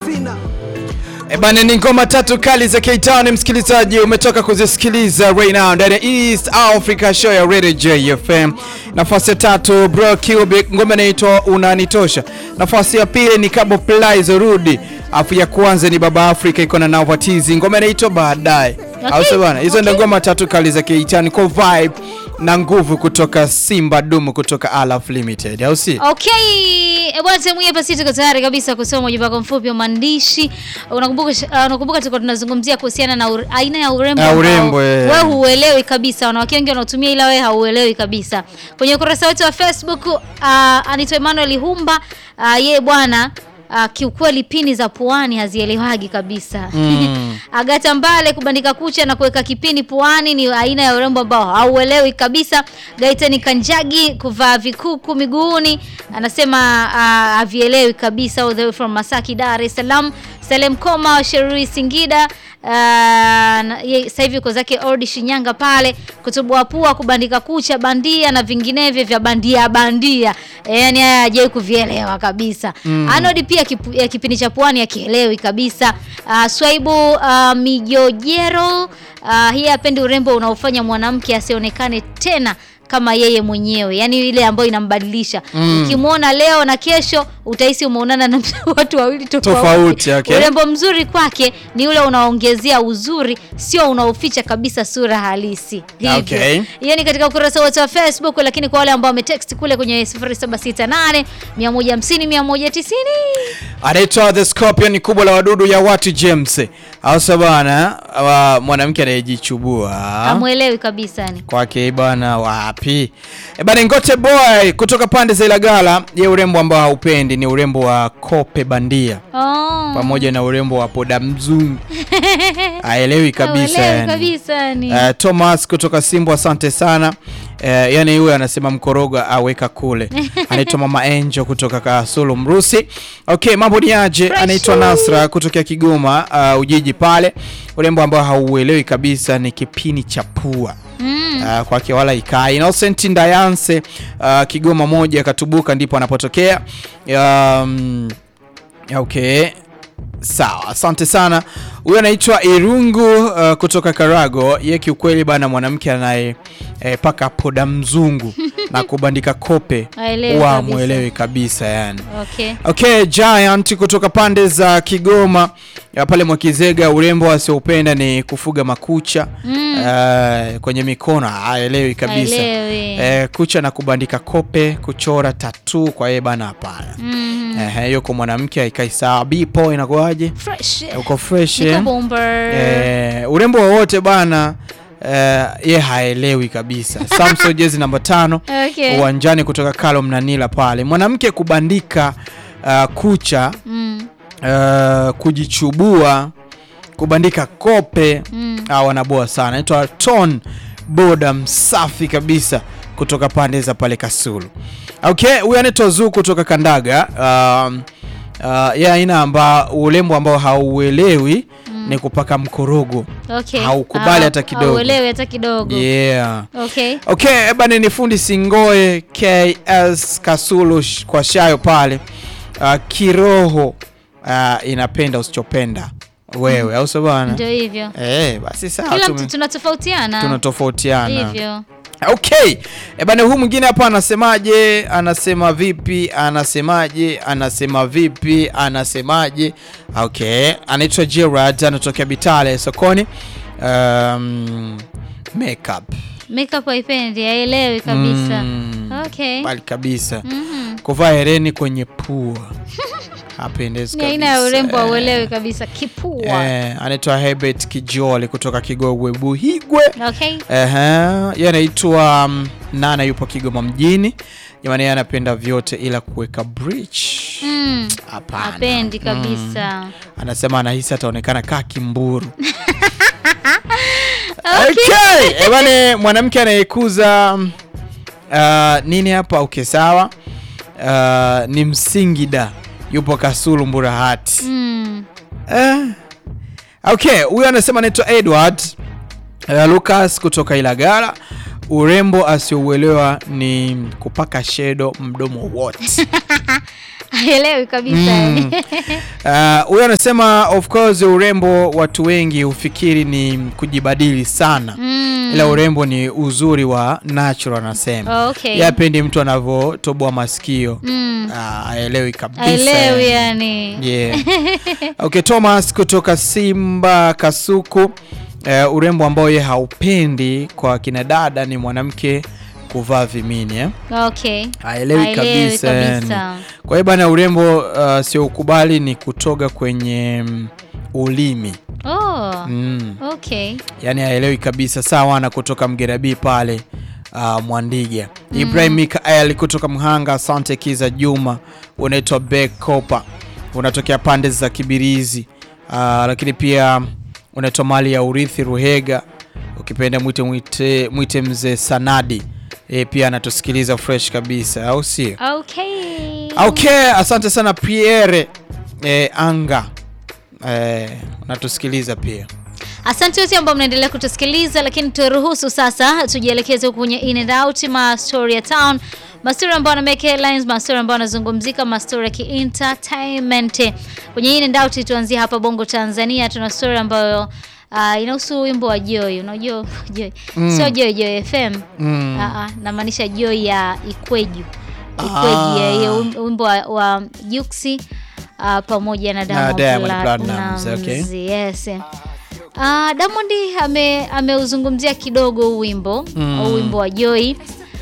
sina E bana, ni ngoma tatu kali za K-Town msikilizaji, umetoka kuzisikiliza right now ndani ya East Africa Show ya Radio JFM. Nafasi ya tatu Bro Cubic, ngoma inaitwa Unanitosha. Nafasi ya pili ni Kabo Plies Rudi, afu ya kwanza ni Baba Africa iko na Navatizi, ngoma inaitwa Baadaye. Okay, Au sio bana? Hizo ndio okay. ngoma tatu kali za K-Town kwa vibe na nguvu kutoka Simba Dumu kutoka Alaf Limited, au si? Okay, eh, bwana sehemu hii hapa sisi tuko tayari kabisa kusoma ujumbe wako mfupi wa maandishi. Unakumbuka uh, unakumbuka tulikuwa tunazungumzia kuhusiana na ur, aina ya urembo Ya ambao urembo, eh. wewe huuelewi kabisa. Wanawake wengi wanaotumia ila wewe hauelewi kabisa. Kwenye ukurasa wetu wa Facebook uh, anaitwa Emmanuel Humba uh, yeye bwana Uh, kiukweli pini za puani hazielewagi kabisa. Mm. Agata Mbale kubandika kucha na kuweka kipini puani ni aina ya urembo ambao hauelewi kabisa. Gaitani Kanjagi kuvaa vikuku miguuni anasema uh, havielewi kabisa. All the way from Masaki, Dar es Salaam. Salem Koma wa Sherui Singida uh, na- ye- sasa hivi uko zake Odi Shinyanga pale kutubua pua kubandika kucha bandia na vinginevyo vya bandia bandia. E, yani haya hajai kuvielewa kabisa. Anodi pia kipu, ya kipindi cha pwani akielewi kabisa. Uh, Swaibu uh, Mijojero uh, hii hapendi urembo unaofanya mwanamke asionekane tena kama yeye mwenyewe, yaani ile ambayo inambadilisha. Ukimwona leo na kesho utahisi umeonana na watu wawili tofauti. Tofauti, okay. Urembo mzuri kwake ni ule unaongezea uzuri, sio unaoficha kabisa sura halisi. Hivyo. Okay. Hiyo ni katika ukurasa wetu wa Facebook, lakini kwa wale ambao wametext kule kwenye 0768 150 190 anaitwa The Scorpion, kubwa la wadudu ya watu James. Hasa bana, wa- mwanamke anayejichubua hamwelewi kabisa yani. kwake bana, wapi e bana. Ngote boy kutoka pande za Ilagala, ye urembo ambao haupendi ni urembo wa kope bandia Oh. pamoja na urembo wa poda mzungu, haelewi kabisa Haelewi yani. kabisa yani. Eh, Thomas kutoka Simbo, asante sana. Eh, yani huyo anasema mkoroga aweka kule. Anaitwa Mama Angel kutoka Kasulu Mrusi. Okay, mambo ni aje? Fresh. Anaitwa Nasra kutokea Kigoma, uh, Ujiji pale. Urembo ambao hauelewi kabisa ni kipini cha pua. Mm. Uh, kwake wala ikai. Innocent Ndayanse uh, Kigoma moja Katubuka ndipo anapotokea. Um, okay. Sawa, asante sana. Huyo anaitwa Irungu uh, kutoka Karago. Ye kiukweli bana, mwanamke anaye eh, paka poda mzungu na kubandika kope Haelewi wa kabisa. mwelewi kabisa yani. Okay. Okay, Giant kutoka pande za Kigoma ya pale Mwakizega, urembo asioupenda ni kufuga makucha eh, kwenye mikono, haelewi kabisa Haelewi. eh, kucha na kubandika kope, kuchora tatu kwa yeye bana, hapana. Mm. Eh, hiyo kwa mwanamke haikai sawa. Bipo inakuwaje? Fresh. Uko fresh Niko eh? bomber. Eh, urembo wowote bana eh, ye haelewi kabisa. Samson jezi namba tano Okay. uwanjani kutoka Kalo Mnanila pale, mwanamke kubandika uh, kucha Mm. uh, kujichubua, kubandika kope Mm. ah, wanaboa sana. Naitwa Ton boda msafi kabisa kutoka pande za pale Kasulu. Okay, huyu anaitwa Zuu kutoka Kandaga. Um, uh, ya aina amba urembo ambao hauelewi ni kupaka mkorogo. Okay. Haukubali Ah, hata kidogo. Hauelewi hata kidogo. Yeah. Okay. Okay, bana ni fundi Singoe KS Kasulu sh- kwa shayo pale. Uh, kiroho uh, inapenda usichopenda wewe, au sio bana? Ndio hivyo. Eh, basi sawa Kila tume- mtu tunatofautiana. tunatofautiana. Hivyo. Okay. E bana, huu mwingine hapa anasemaje? Anasema vipi? Anasemaje? Anasema vipi? Anasemaje? Okay, anaitwa Gerard, anatokea Bitale sokoni. Um, makeup Makeup haipendi, haielewi kabisa. Mm, Okay. bali kabisa. Mhm. Kuvaa hereni kwenye pua hapendezi Ni kabisa. aina ya urembo hauelewi kabisa. Kipua. Eh, anaitwa Herbert Kijoli kutoka Kigogwe Buhigwe. Okay. Ehe, yeye anaitwa um, Nana yupo Kigoma mjini. Jamani, yeye anapenda vyote ila kuweka bridge. Mm. Hapana. Hapendi kabisa. Anasema anahisi ataonekana kaa kimburu. Okay. Eh, bwana mwanamke anayekuza um, uh, nini hapa okay sawa. Uh, ni Msingida yupo Kasulu Mburahati. Mm. Eh. Okay, huyu anasema anaitwa Edward uh, Lucas kutoka Ilagala. Urembo asiouelewa ni kupaka shedo mdomo wote. haelewi kabisa Mm. Ah, huyo anasema of course urembo watu wengi hufikiri ni kujibadili sana Mm. ila urembo ni uzuri wa natural anasema Okay. Yeye hapendi mtu anavyotoboa masikio Mm. Ah, haelewi kabisa haelewi yani Yeah. Okay, Thomas kutoka Simba Kasuku. Eh, urembo ambao ye haupendi kwa kina dada ni mwanamke kuvaa vimini eh? okay Haelewi Haelewi kabisa, kabisa. yani. Kwa hiyo bana, urembo uh, sio ukubali ni kutoga kwenye mm, ulimi oh mm. okay Yani haelewi kabisa. Sawa na kutoka Mgerabi pale uh, Mwandiga. Ibrahim Mikael kutoka Mhanga. Asante Kiza Juma, unaitwa Bek Kopa, unatokea pande za Kibirizi. Uh, lakini pia unaitwa mali ya urithi Ruhega, ukipenda mwite mwite, mwite mzee Sanadi. E, pia anatusikiliza fresh kabisa, au sio? okay Okay, asante sana Pierre e, Anga e, unatusikiliza pia Asante wote ambao mnaendelea kutusikiliza, lakini turuhusu sasa tujielekeze huko kwenye in and out ma story ya town, mastori ambayo na make headlines, mastori ambayo yanazungumzika, mastori ya ki-entertainment. Kwenye in and out tuanzie hapa Bongo Tanzania, tuna story ambayo uh, inahusu wimbo wa Joy. Unajua Joy Mm. sio Joy Joy FM mm. Ah, ah, namaanisha Joy ya Ikweju Ah. Ikweji, eh, hiyo wim- wimbo wa, wa Juksi ah, pamoja na Diamond Diamond Platnumz, Platnumz, okay. yes. Ah, Diamond ame ameuzungumzia kidogo huu wimbo Mm. huu wimbo wa Joy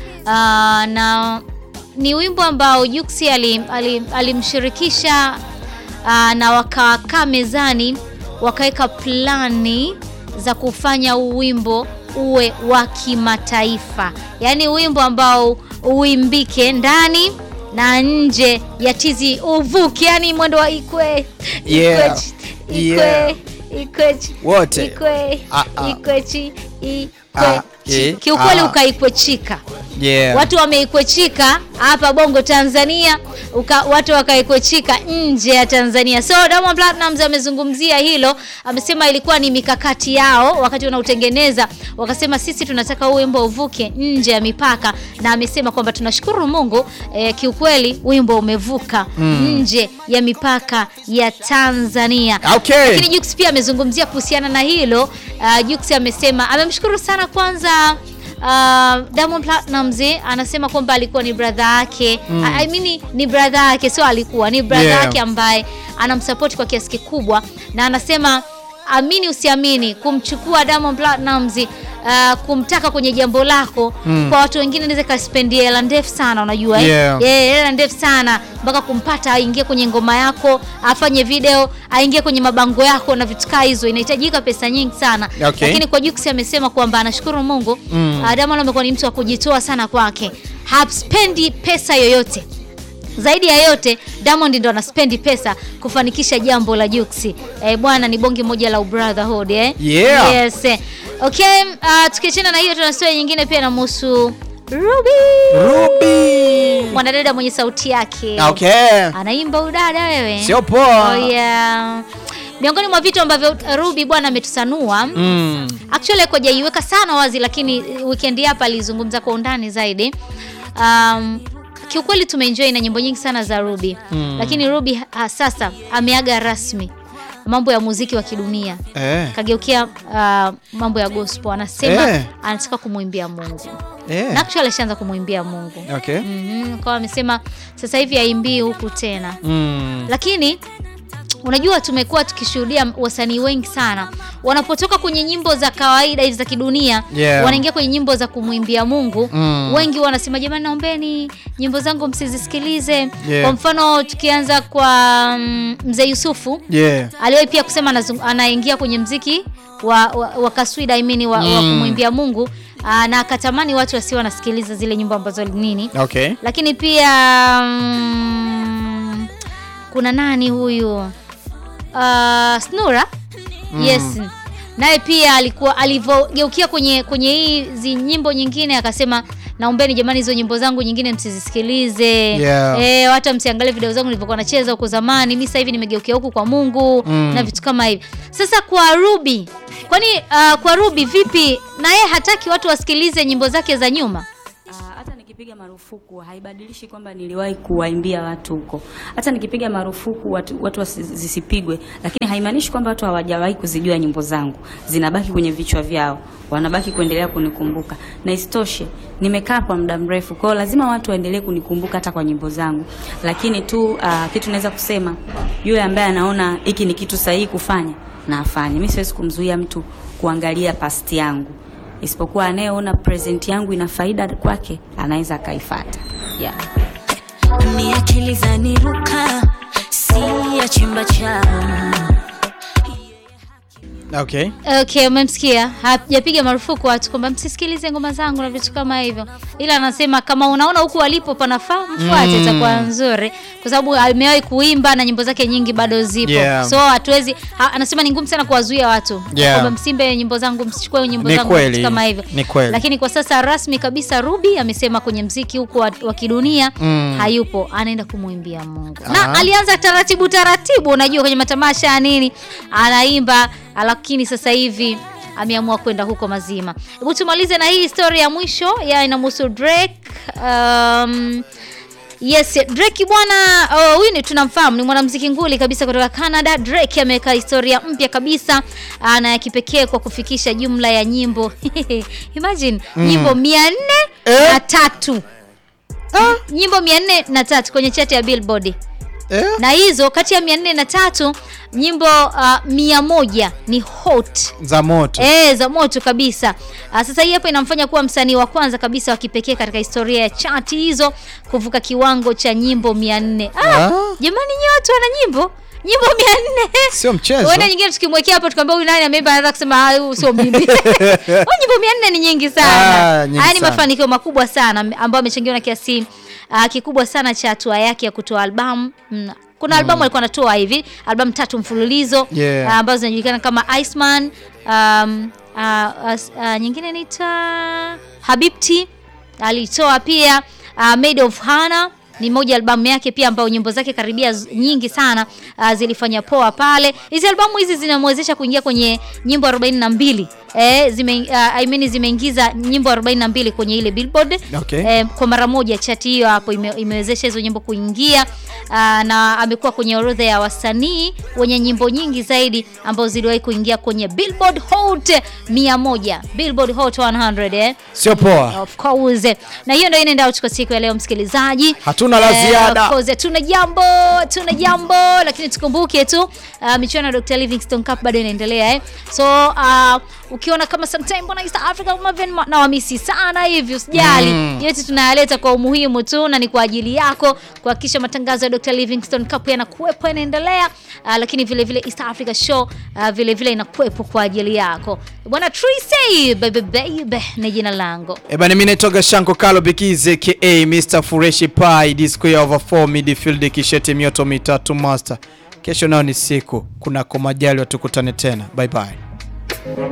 Ah, na ni wimbo ambao Juksi ali- ali- alimshirikisha ah, na wakakaa mezani wakaweka plani za kufanya huu wimbo uwe wa kimataifa, yaani wimbo ambao uimbike ndani na nje ya tizi uvuke, yani mwendo wa ikwe Yeah. ikwechi, ikwe Yeah. ikwechi Wote. ikwe Ah, ah. ikwechi Ah, ikwechi eh, kiukweli ah. ukaikwechika Yeah. watu wameikwechika hapa Bongo Tanzania uka, watu wakaikwechika nje ya Tanzania. So Diamond Platnumz amezungumzia hilo, amesema ilikuwa ni mikakati yao wakati wanautengeneza, wakasema sisi tunataka huu wimbo uvuke nje ya mipaka, na amesema kwamba tunashukuru Mungu eh, kiukweli wimbo umevuka nje ya mipaka ya Tanzania. Okay. Lakini Jux pia amezungumzia kuhusiana na hilo. Uh, Jux amesema amemshukuru sana kwanza uh, Diamond Platnumz anasema kwamba alikuwa ni brother yake mm. I I mean ni brother yake, sio alikuwa ni brother Yeah. yake ambaye anamsupport kwa kiasi kikubwa, na anasema amini usiamini, kumchukua Diamond Platnumz uh, kumtaka kwenye jambo lako kwa watu wengine inaweza kaspendia hela ndefu sana, unajua eh? Yeah. Yeah, hela ndefu sana mpaka kumpata aingie kwenye ngoma yako, afanye video, aingie kwenye mabango yako na vitu kaa hizo, inahitajika pesa nyingi sana Okay. lakini kwa Jux amesema kwamba anashukuru Mungu Mm. mm. Diamond amekuwa ni mtu wa kujitoa sana kwake, haspendi pesa yoyote zaidi ya yote Diamond ndo anaspendi pesa kufanikisha jambo la Juksi. Eh, bwana ni bonge moja la brotherhood eh. Yeah. Yes. eh. Okay, uh, tukiachana na hiyo tuna story nyingine pia inamhusu Ruby. Ruby. Mwanadada mwenye sauti yake. Okay. Anaimba udada wewe. Sio poa. Oh, yeah. Miongoni mwa vitu ambavyo Ruby bwana ametusanua Mm. actually kujaiweka sana wazi, lakini weekend hapa alizungumza kwa undani zaidi. Um, kiukweli tumeenjoy na nyimbo nyingi sana za Ruby Mm. lakini Ruby ha, sasa ameaga rasmi mambo ya muziki wa kidunia Eh. kageukia uh, mambo ya gospel. Anasema Eh. anataka kumwimbia Mungu na Eh. actually ashaanza kumwimbia Mungu Okay. mm kwa amesema sasa hivi haimbii huku tena Mm. lakini unajua tumekuwa tukishuhudia wasanii wengi sana wanapotoka kwenye nyimbo za kawaida hizi za kidunia Yeah. wanaingia kwenye nyimbo za kumwimbia Mungu Mm. wengi wanasema jamani naombeni nyimbo zangu msizisikilize Yeah. kwa mfano tukianza kwa mm, mzee Yusufu Yeah. aliwahi pia kusema anazung- anaingia kwenye mziki wa, wa, wa kaswida I mean, wa, wa Mm. kumwimbia Mungu Aa, na akatamani watu wasio wanasikiliza zile nyimbo ambazo nini Okay. lakini pia mm, kuna nani huyu uh, Snura yes naye pia alikuwa alivyogeukia kwenye kwenye hizi nyimbo nyingine akasema naombeni jamani hizo nyimbo zangu nyingine msizisikilize Yeah. eh, hata msiangalie video zangu nilivyokuwa nacheza huko zamani mi sasa hivi nimegeukia huku kwa Mungu Mm. na vitu kama hivi sasa kwa Ruby kwani uh, kwa Ruby vipi na yeye hataki watu wasikilize nyimbo zake za nyuma Ah, hata nikipenda nikipiga marufuku haibadilishi kwamba niliwahi kuwaimbia watu huko. Hata nikipiga marufuku watu, watu wasi- zisipigwe, lakini haimaanishi kwamba watu hawajawahi kuzijua nyimbo zangu, zinabaki kwenye vichwa vyao, wanabaki kuendelea kunikumbuka. Na isitoshe nimekaa kwa muda mrefu, kwa hiyo lazima watu waendelee kunikumbuka hata kwa nyimbo zangu. Lakini tu uh, kitu naweza kusema, yule ambaye anaona hiki ni kitu sahihi kufanya na afanye. Mimi siwezi kumzuia mtu kuangalia past yangu isipokuwa anayeona present yangu ina faida kwake anaweza akaifuata. Yeah. ni akili zaniruka si ya chimba chao Okay. Okay, umemsikia. Hajapiga marufuku watu kwamba msisikilize ngoma zangu na vitu kama hivyo, ila anasema kama unaona huku walipo panafaa mfuate, Mm. itakuwa nzuri, kwa sababu amewahi kuimba na nyimbo zake nyingi bado zipo Yeah. so hatuwezi ha, anasema ni ngumu sana kuwazuia watu Yeah. kwamba msimbe nyimbo zangu, msichukue nyimbo Ni zangu kweli. vitu kama hivyo, Ni kweli. lakini kwa sasa rasmi kabisa Ruby amesema kwenye mziki huko wa, wa kidunia Mm. hayupo, anaenda kumwimbia Mungu Ah. na alianza taratibu taratibu, unajua kwenye matamasha ya nini anaimba, lakini sasa hivi ameamua kwenda huko mazima. Hebu tumalize na hii historia ya mwisho ya inamhusu Drake. Um, Yes, Drake bwana, oh, huyu ni tunamfahamu, ni mwanamuziki nguli kabisa kutoka Canada. Drake ameweka historia mpya kabisa ah, na ya kipekee kwa kufikisha jumla ya nyimbo imagine nyimbo mia nne Eh? na tatu nyimbo mia nne na tatu kwenye chati ya Billboard Eh? na hizo kati ya mia nne na tatu nyimbo uh, mia moja ni hot Za moto. E, za moto kabisa. Ah, sasa hii hapa inamfanya kuwa msanii wa kwanza kabisa wa kipekee katika historia ya chati hizo kuvuka kiwango cha nyimbo 400. Ah, Ah. jamani nyie watu wana nyimbo nyimbo 400. Sio mchezo. Wenda nyingine tukimwekea hapo tukamwambia huyu nani ameimba anaweza kusema ah, huyu sio mimi. Kwa nyimbo 400 ni nyingi sana. Ah, nyingi Haya ni sana. mafanikio makubwa sana ambayo amechangiwa na kiasi uh, kikubwa sana cha hatua yake ya kutoa albamu mm. Kuna albamu alikuwa anatoa hivi albamu tatu mfululizo Yeah. uh, ambazo zinajulikana kama Iceman um, uh, uh, uh, nyingine inaitwa Habibti alitoa pia uh, Made of Hana ni moja albamu yake pia ambayo nyimbo zake karibia z- nyingi sana uh, zilifanya poa pale. Hizi albamu hizi zinamwezesha kuingia kwenye nyimbo 42 eh, zime, uh, I mean zimeingiza nyimbo 42 kwenye ile Billboard Okay. eh, kwa mara moja. Chati hiyo hapo ime, imewezesha hizo nyimbo kuingia uh, na amekuwa kwenye orodha ya wasanii wenye nyimbo nyingi zaidi ambazo ziliwahi kuingia kwenye Billboard Hot 100, Billboard Hot 100 eh. Sio poa. Of course. Na hiyo ndio inaenda out kwa siku ya leo msikilizaji. Hatuna la Eh, ziada. Of course, tuna jambo, tuna jambo lakini tukumbuke tu uh, michuano ya Dr. Livingstone Cup bado inaendelea eh. So uh, ukiona kama sometime mbona East Africa kama vile ma- na wamisi sana hivi usijali. Mm. Yote tunayaleta kwa umuhimu tu na ni kwa ajili yako kuhakikisha matangazo ya Dr. Livingstone Cup yanakuwepo yanaendelea, uh, lakini vile vile East Africa Show uh, vile vile inakuwepo kwa ajili yako. Bwana Tracy baby baby ni jina langu. Ebana, mimi naitoka Shanko Kalo Bikize ka Mr Fureshi Pai disco ya over 4 midfield kishete mioto mitatu master. Kesho nao ni siku kunako majali, tukutane tena, bye bye.